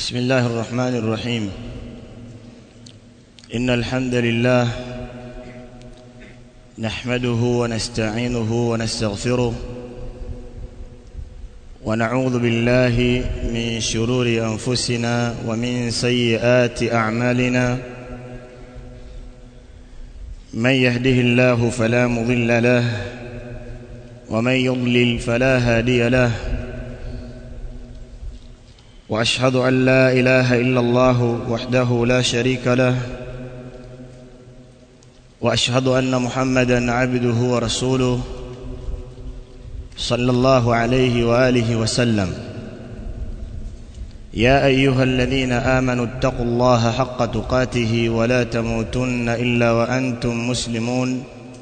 بسم الله الرحمن الرحيم إن الحمد لله نحمده ونستعينه ونستغفره ونعوذ بالله من شرور أنفسنا ومن سيئات أعمالنا من يهده الله فلا مضل له ومن يضلل فلا هادي له واشهد ان لا اله الا الله وحده لا شريك له واشهد ان محمدا عبده ورسوله صلى الله عليه واله وسلم يا ايها الذين امنوا اتقوا الله حق تقاته ولا تموتن الا وانتم مسلمون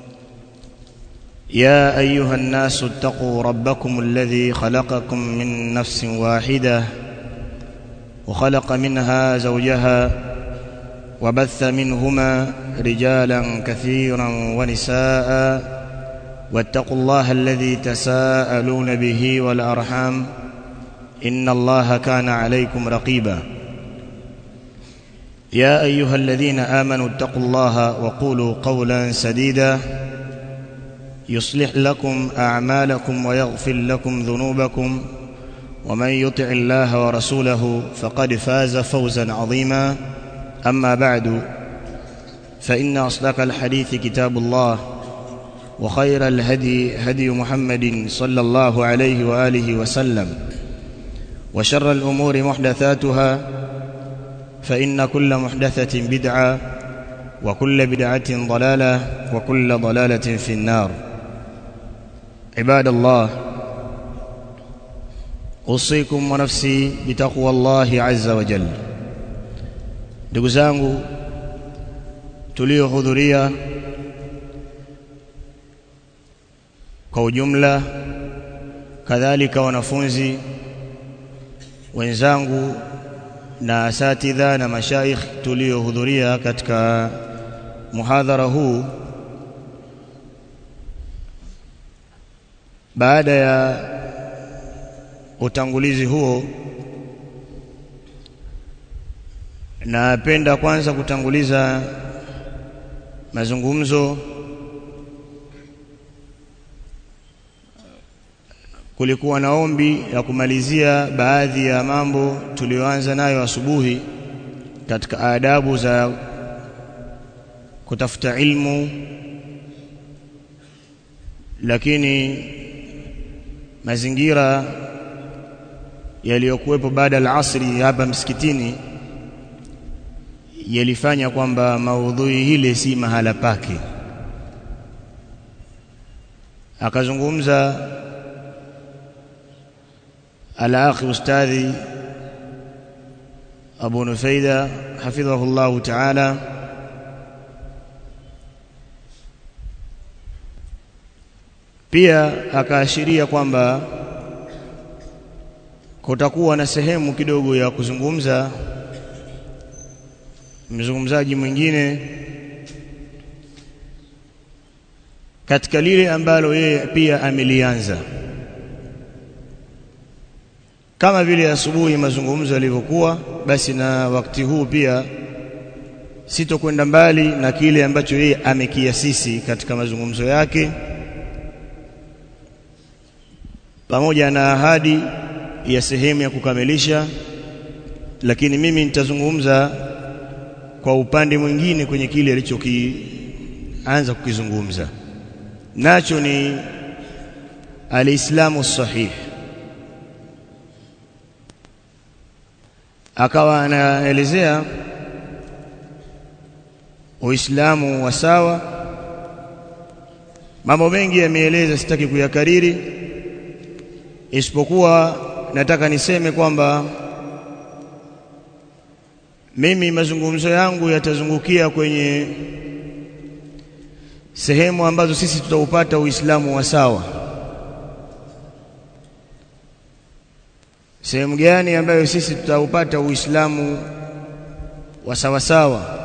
يا ايها الناس اتقوا ربكم الذي خلقكم من نفس واحده وخلق منها زوجها وبث منهما رجالا كثيرا ونساء واتقوا الله الذي تساءلون به والارحام ان الله كان عليكم رقيبا يا ايها الذين امنوا اتقوا الله وقولوا قولا سديدا يصلح لكم اعمالكم ويغفر لكم ذنوبكم ومن يطع الله ورسوله فقد فاز فوزا عظيما اما بعد فان اصدق الحديث كتاب الله وخير الهدي هدي محمد صلى الله عليه واله وسلم وشر الامور محدثاتها فان كل محدثه بدعه وكل بدعه ضلاله وكل ضلاله في النار عباد الله usikum wa nafsi bitaqwa Allahi azza wa jalla ndugu zangu tuliohudhuria kwa ujumla kadhalika wanafunzi wenzangu na asatidha na mashaikh tuliohudhuria katika muhadhara huu baada ya utangulizi huo napenda kwanza kutanguliza mazungumzo kulikuwa na ombi ya kumalizia baadhi ya mambo tuliyoanza nayo asubuhi katika adabu za kutafuta ilmu lakini mazingira yaliyokuwepo baada ya asri hapa msikitini yalifanya kwamba maudhui hile si mahala pake akazungumza al-akhi ustadhi Abu Nufaida hafidhahullah ta'ala pia akaashiria kwamba kutakuwa na sehemu kidogo ya kuzungumza mzungumzaji mwingine katika lile ambalo yeye pia amelianza kama vile asubuhi mazungumzo yalivyokuwa basi na wakati huu pia sitokwenda mbali na kile ambacho yeye amekiasisi katika mazungumzo yake pamoja na ahadi ya sehemu ya kukamilisha lakini mimi nitazungumza kwa upande mwingine kwenye kile alichokianza kukizungumza nacho ni alislamu sahih akawa anaelezea uislamu wa sawa mambo mengi yameeleza sitaki kuyakariri isipokuwa nataka niseme kwamba mimi mazungumzo yangu yatazungukia kwenye sehemu ambazo sisi tutaupata Uislamu wa sawa. Sehemu gani ambayo sisi tutaupata Uislamu wa sawa sawa?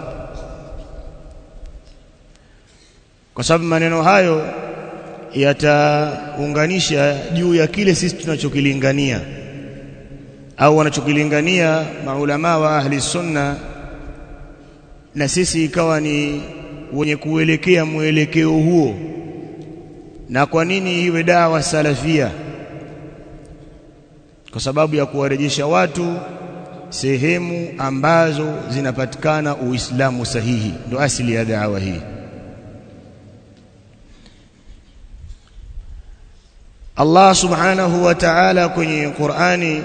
Kwa sababu maneno hayo yataunganisha juu ya kile sisi tunachokilingania au wanachokilingania maulama wa ahli sunna na sisi ikawa ni wenye kuelekea mwelekeo huo na kwa nini iwe dawa salafia kwa sababu ya kuwarejesha watu sehemu ambazo zinapatikana uislamu sahihi ndo asili ya dawa hii Allah subhanahu wa ta'ala kwenye Qur'ani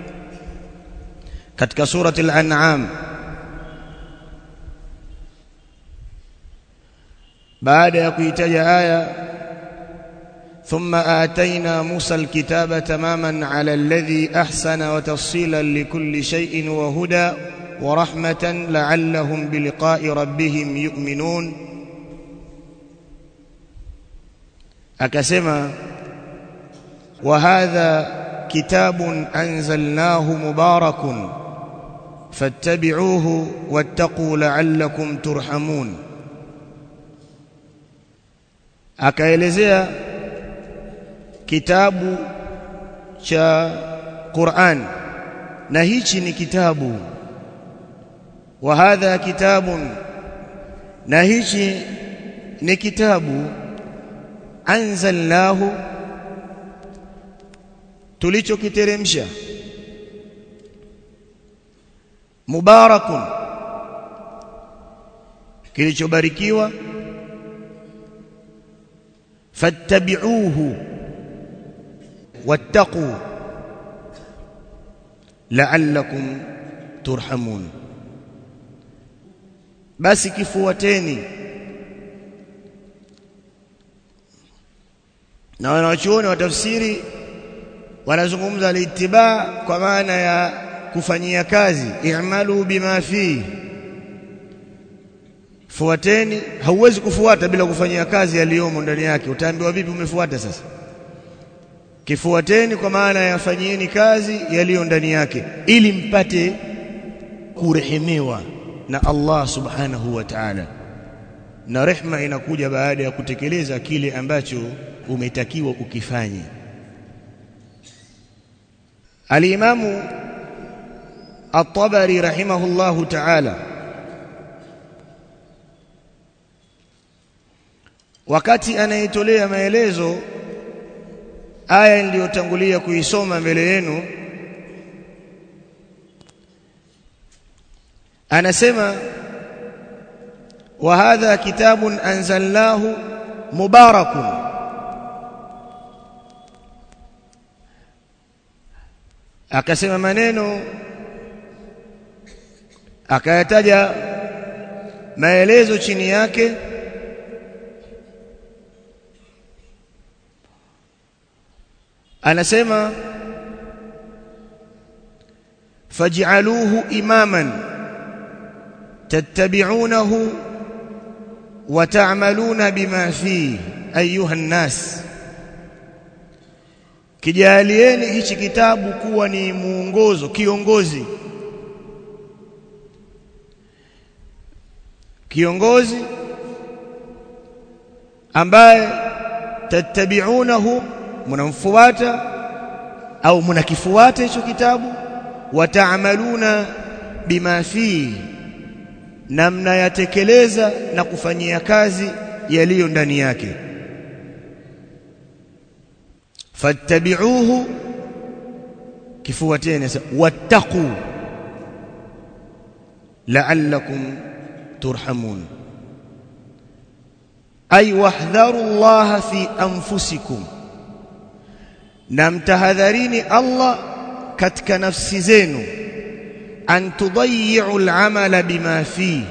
katika surati al-an'am baada ya kuitaja aya thumma atayna Musa al-kitaba tamaman 'ala alladhi ahsana wa tafsilan likulli shay'in wa huda wa rahmatan la'allahum biliqa'i rabbihim yu'minun akasema wa hadha kitabun anzalnahu mubarakun fattabi'uhu wattaqu la'allakum turhamun akaelezea kitabu cha Qur'an na hichi ni kitabu wa hadha kitabun na hichi ni kitabu anzalnahu tulichokiteremsha mubarakun kilichobarikiwa fattabi'uhu wattaqu la'allakum turhamun basi kifuateni na wanawachuoni wa tafsiri wanazungumza al-ittiba kwa maana ya kufanyia kazi i'malu bima fi fuateni hauwezi kufuata bila kufanyia kazi yaliyomo ndani yake utaambiwa vipi umefuata sasa kifuateni kwa maana ya fanyieni kazi yaliyo ndani yake ili mpate kurehemewa na Allah subhanahu wa ta'ala na rehma inakuja baada ya kutekeleza kile ambacho umetakiwa ukifanye Al-Imamu At-Tabari rahimahullahu ta'ala wakati anayetolea maelezo aya niliyotangulia kuisoma mbele yenu anasema wa hadha kitabun anzalnahu mubarakun akasema maneno akayataja maelezo chini yake anasema faj'aluhu imaman tattabi'unahu wa ta'maluna bima fihi ayuha an-nas kijalieni hichi kitabu kuwa ni muongozo kiongozi kiongozi ambaye tattabi'unahu mnamfuata au mnakifuata hicho kitabu wataamaluna bima fi na mnayatekeleza na kufanyia kazi yaliyo ndani yake fattabi'uhu kifuateni wattaqu la'allakum turhamun ay wahdharu Allah fi anfusikum na mtahadharini Allah katika nafsi zenu an tudayyi'u al-amala bima fi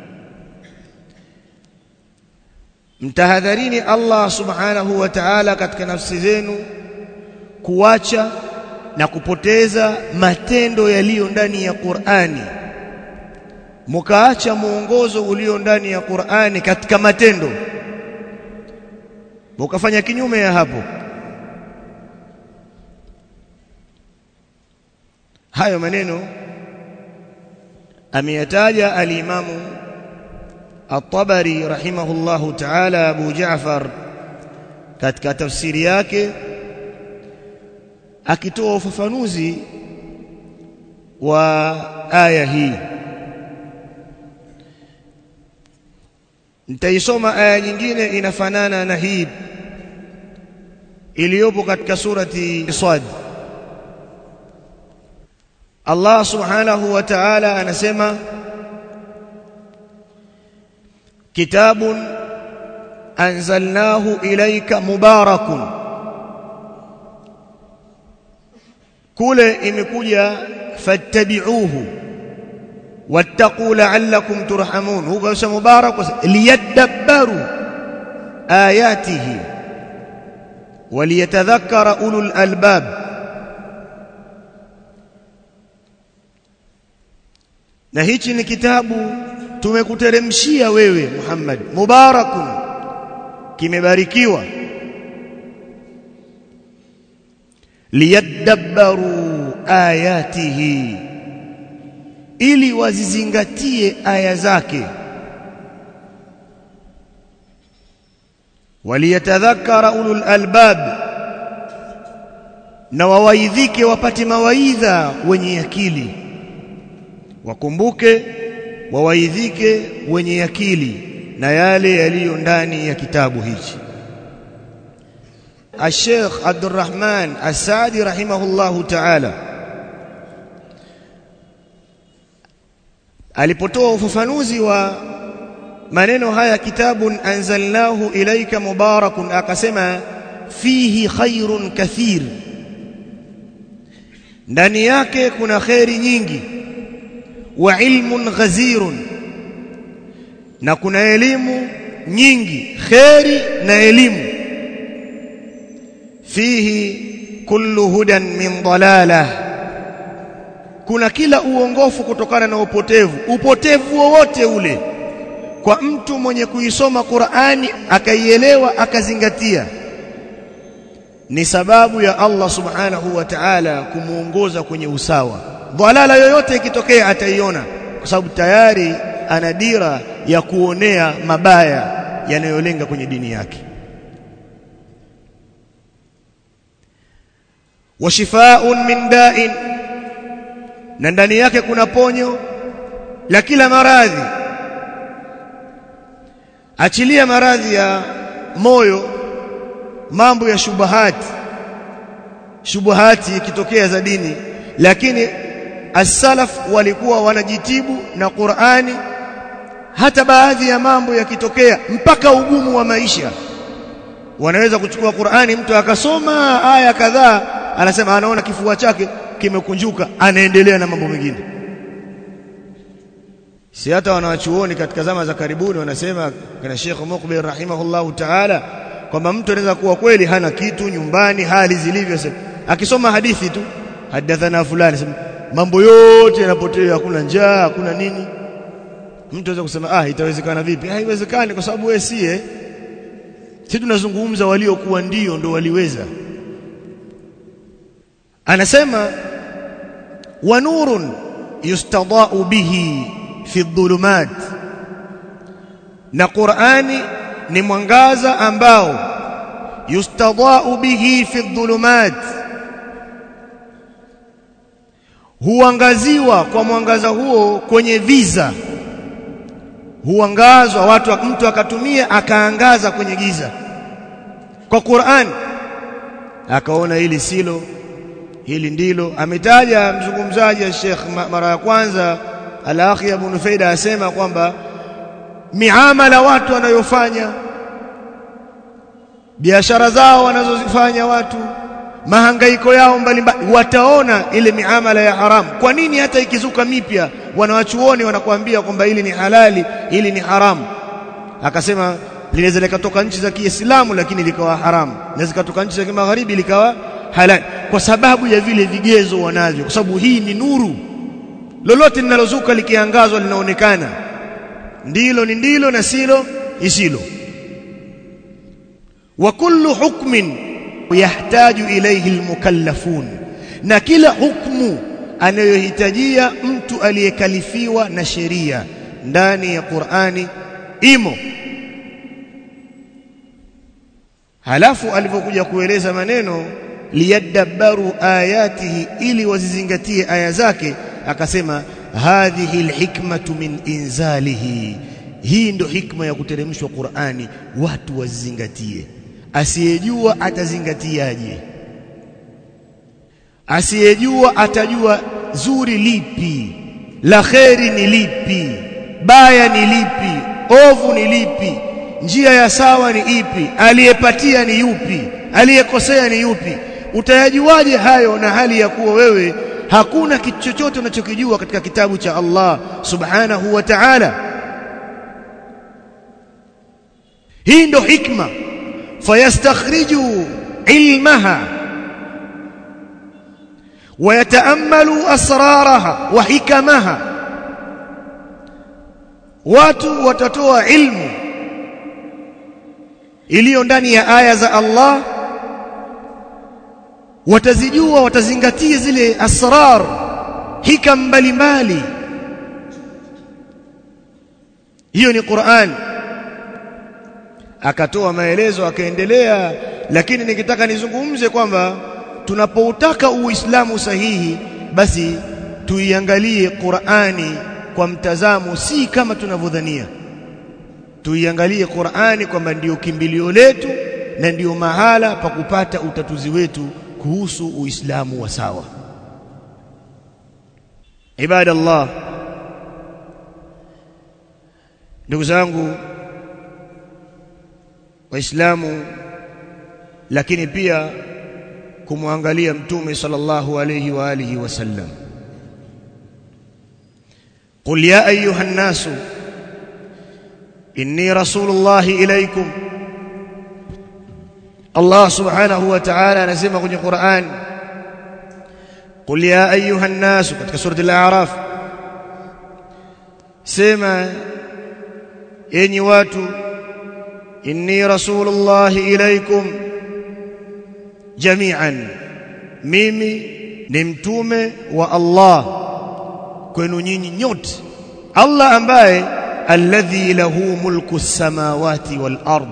mtahadharini Allah subhanahu wa ta'ala katika nafsi zenu kuacha na kupoteza matendo yaliyo ndani ya Qur'ani mukaacha muongozo ulio ndani ya Qur'ani katika matendo mukafanya kinyume ya hapo hayo maneno ameyataja al-Imamu At-Tabari rahimahullahu ta'ala Abu Ja'far katika tafsiri yake akitoa ufafanuzi wa aya hii nitaisoma aya nyingine inafanana na hii iliyopo katika surati Sad Allah subhanahu wa ta'ala anasema kitabun anzalnahu ilayka mubarakun kule imekuja fattabi'uhu wattaqu la'allakum turhamun huko sasa mubarak liyadabbaru ayatihi waliyatadhakkara ulul albab na hichi ni kitabu tumekuteremshia wewe Muhammad mubarakun kimebarikiwa liyadabbaru ayatihi ili wazizingatie aya zake waliyatadhakkara ulul albab na wawaidhike wapate mawaidha wenye akili wakumbuke wawaidhike wenye akili na yale yaliyo ndani ya kitabu hichi الشيخ عبد الرحمن السعدي رحمه الله تعالى alipotoa ufafanuzi wa maneno haya kitabun anzalnahu ilayka mubarakun akasema fihi khairun kathir ndani yake kuna khairi nyingi wa ilmun ghazirun na kuna elimu nyingi khairi na elimu fihi kullu hudan min dalalah kuna kila uongofu kutokana na upotevu upotevu wowote ule kwa mtu mwenye kuisoma Qur'ani akaielewa akazingatia ni sababu ya Allah subhanahu wa ta'ala kumuongoza kwenye usawa dhalala yoyote ikitokea ataiona kwa sababu tayari ana dira ya kuonea mabaya yanayolenga kwenye dini yake wa shifaa'un min da'in na ndani yake kuna ponyo la kila maradhi achilia maradhi ya moyo mambo ya shubahati shubahati ikitokea za dini lakini as-salaf walikuwa wanajitibu na Qur'ani hata baadhi ya mambo yakitokea mpaka ugumu wa maisha wanaweza kuchukua Qur'ani mtu akasoma aya kadhaa anasema anaona kifua chake kimekunjuka anaendelea na mambo mengine si hata wanawachuoni katika zama za karibuni wanasema kana Sheikh Muqbil rahimahullahu ta'ala kwamba mtu anaweza kuwa kweli hana kitu nyumbani hali zilivyo akisoma hadithi tu hadathana fulani mambo yote yanapotea hakuna njaa hakuna nini mtu anaweza kusema ah itawezekana vipi haiwezekani kwa sababu wewe sie sisi tunazungumza waliokuwa ndio ndo waliweza anasema wa nurun yustadau bihi fi dhulumat na Qur'ani ni mwangaza ambao yustadau bihi fi dhulumat huangaziwa kwa mwangaza huo kwenye viza huangazwa watu mtu akatumia akaangaza kwenye giza kwa Qur'an akaona hili silo hili ndilo ametaja mzungumzaji Sheikh mara ya kwanza al-akhi Abu Nufaida asema kwamba miamala watu wanayofanya biashara zao wanazozifanya watu mahangaiko yao mbalimbali wataona ile miamala ya haramu kwa nini hata ikizuka mipya wanawachuoni wanakuambia kwamba hili ni halali hili ni haramu akasema linaweza likatoka nchi za Kiislamu lakini likawa haramu linaweza likatoka nchi za Kimagharibi likawa halali kwa sababu ya vile vigezo wanavyo kwa sababu hii ni nuru lolote linalozuka likiangazwa linaonekana ndilo ni ndilo na silo isilo wa kullu hukmin yahtaju ilayhi almukallafun na kila hukmu anayohitajia mtu aliyekalifiwa na sheria ndani ya Qur'ani imo halafu alipokuja kueleza maneno liyadabbaru ayatihi ili wazizingatie aya zake akasema hadhihi alhikmatu min inzalihi hii ndo hikma ya kuteremshwa Qur'ani watu wazingatie asiyejua atazingatiaje asiyejua atajua zuri lipi la kheri ni lipi baya ni lipi ovu ni lipi njia ya sawa ni ipi aliyepatia ni yupi aliyekosea ni yupi utayajuaje hayo na hali ya kuwa wewe hakuna kitu chochote unachokijua katika kitabu cha Allah subhanahu wa ta'ala hii ndo hikma fayastakhriju ilmaha ويتاملوا اسرارها وحكمها watu watatoa ilmu iliyo ndani ya aya za Allah watazijua watazingatia zile asrar hikam mbalimbali hiyo ni Qur'an akatoa maelezo akaendelea lakini nikitaka nizungumze kwamba tunapoutaka uislamu sahihi basi tuiangalie Qur'ani kwa mtazamo si kama tunavyodhania tuiangalie Qur'ani kwamba ndiyo kimbilio letu na ndiyo mahala pa kupata utatuzi wetu kuhusu uislamu wa sawa ibada Allah ndugu zangu waislamu lakini pia kumwangalia mtume sallallahu alayhi wa alihi wasallam قل يا ايها الناس اني رسول الله اليكم الله سبحانه وتعالى anasema kwenye Qur'an قل يا ايها الناس katika sura al-a'raf sema enyi watu inni rasulullah ilaykum jami'an mimi ni mtume wa Allah kwenu nyinyi nyote Allah ambaye alladhi lahu mulku samawati wal ard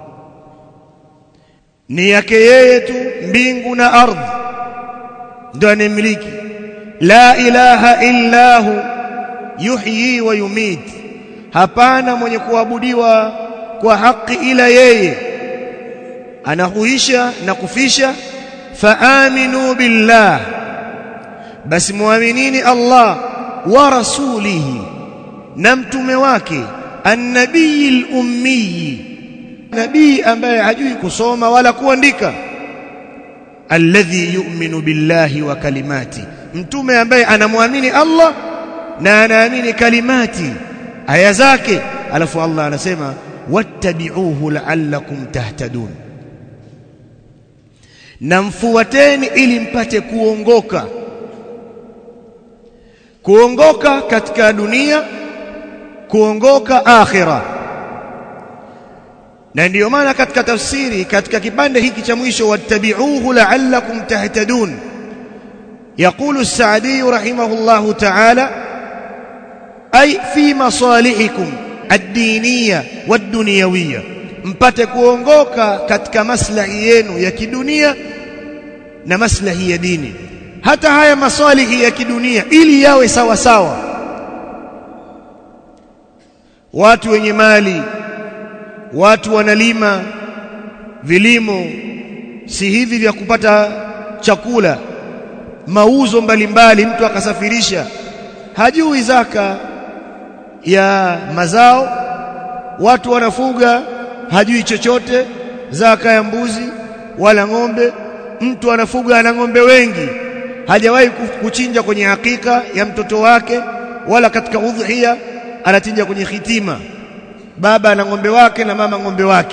ni yake yeye tu mbingu na ardhi ndio anemiliki la ilaha illa hu yuhyi wa yumit hapana mwenye kuabudiwa kwa haki ila yeye anahuisha na kufisha faaminu billah basi muaminini Allah wa rasulihi na mtume wake annabiyil ummi nabii ambaye hajui kusoma wala kuandika alladhi yu'minu billahi wa kalimati mtume ambaye anamwamini Allah na anaamini kalimati aya zake alafu Allah anasema wattabi'uhu la'allakum tahtadun na mfuateni ili mpate kuongoka kuongoka katika dunia kuongoka akhira na ndiyo maana katika tafsiri katika kipande hiki cha mwisho wattabi'uhu la'allakum tahtadun يقول السعدي رحمه الله تعالى أي في مصالحكم الدينية والدنيوية mpate kuongoka katika maslahi yenu ya kidunia na maslahi ya dini hata haya maswalihi ya kidunia ili yawe sawa sawa watu wenye mali watu wanalima vilimo si hivi vya kupata chakula mauzo mbalimbali mtu akasafirisha hajui zaka ya mazao watu wanafuga hajui chochote zaka ya mbuzi wala ng'ombe mtu anafuga ana ng'ombe wengi hajawahi kuchinja kwenye hakika ya mtoto wake wala katika udhia anachinja kwenye hitima baba ana ng'ombe wake na mama ng'ombe wake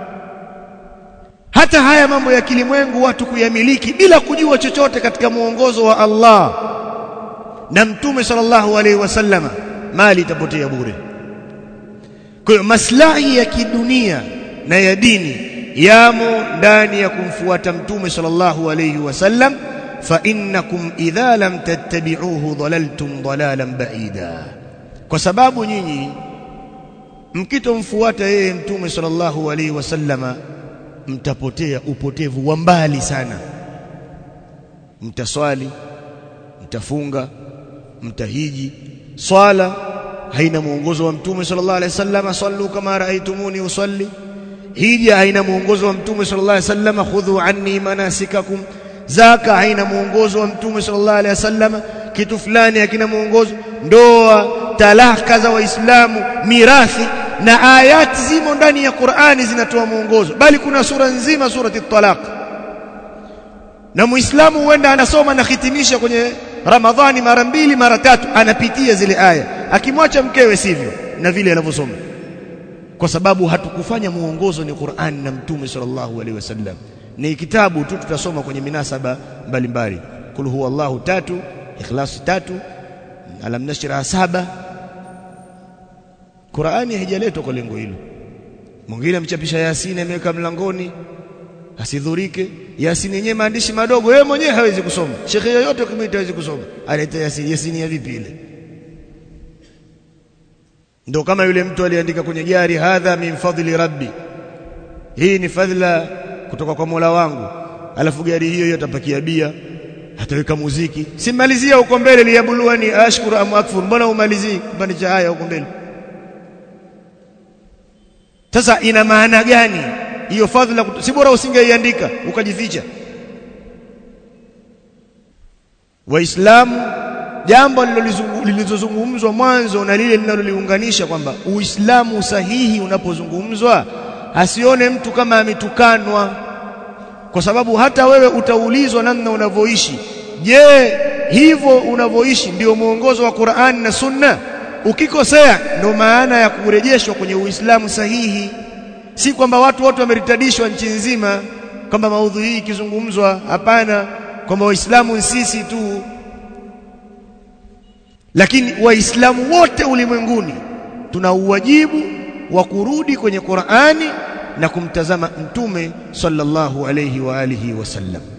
hata haya mambo ya kilimwengu watu kuyamiliki bila kujua chochote katika muongozo wa Allah na mtume sallallahu alaihi wasallama mali itapotea bure kwa hiyo maslahi ya kidunia na ya dini yamo ndani ya kumfuata mtume sallallahu alaihi wasallam fa innakum idha lam tattabi'uhu dhalaltum dhalalan ba'ida kwa sababu nyinyi mkitomfuata yeye mtume sallallahu alaihi wasallama mtapotea upotevu wa mbali sana mtaswali mtafunga mtahiji swala haina mwongozo wa mtume sallallahu alaihi wasallam sallu kama raaitumuni usalli hija haina mwongozo wa mtume sallallahu alaihi wasallam khudhu anni manasikakum zaka haina mwongozo wa mtume sallallahu alaihi wasallam kitu fulani hakina mwongozo ndoa talaka za waislamu mirathi na ayati zimo ndani ya Qur'ani zinatoa mwongozo bali kuna sura nzima surati talaq na muislamu huenda anasoma na hitimisha kwenye ramadhani mara mbili mara tatu anapitia zile aya akimwacha mkewe sivyo na vile anavyosoma kwa sababu hatukufanya muongozo ni Qur'an na mtume sallallahu alaihi wasallam ni kitabu tu tutasoma kwenye minasaba mbalimbali kul huwallahu tatu ikhlas tatu alam nashra saba Qur'ani haijaletwa kwa lengo hilo mwingine amchapisha Yasini ameweka mlangoni asidhurike Yasini yenyewe maandishi madogo yeye mwenyewe hawezi kusoma shekhe yoyote ukimwita hawezi kusoma aleta Yasini Yasini ya vipi ile ndio kama yule mtu aliandika kwenye gari hadha min fadli rabbi hii ni fadhila kutoka kwa Mola wangu alafu gari hiyo hiyo atapakia bia ataweka muziki simalizia huko mbele liyabuluani ashkuru am akfur mbona umalizii kipande cha haya huko mbele sasa ina maana gani hiyo fadhila si bora usingeiandika ukajificha waislamu jambo lililozungumzwa mwanzo na lile linaloliunganisha kwamba uislamu sahihi unapozungumzwa asione mtu kama ametukanwa kwa sababu hata wewe utaulizwa namna unavyoishi je hivyo unavyoishi ndio mwongozo wa Qur'an na Sunna ukikosea ndio maana ya kurejeshwa kwenye uislamu sahihi si kwamba watu wote wameritadishwa nchi nzima kwamba maudhui hii ikizungumzwa hapana kwamba waislamu sisi tu lakini waislamu wote ulimwenguni tuna uwajibu wa kurudi kwenye Qur'ani na kumtazama mtume sallallahu alayhi wa alihi wasallam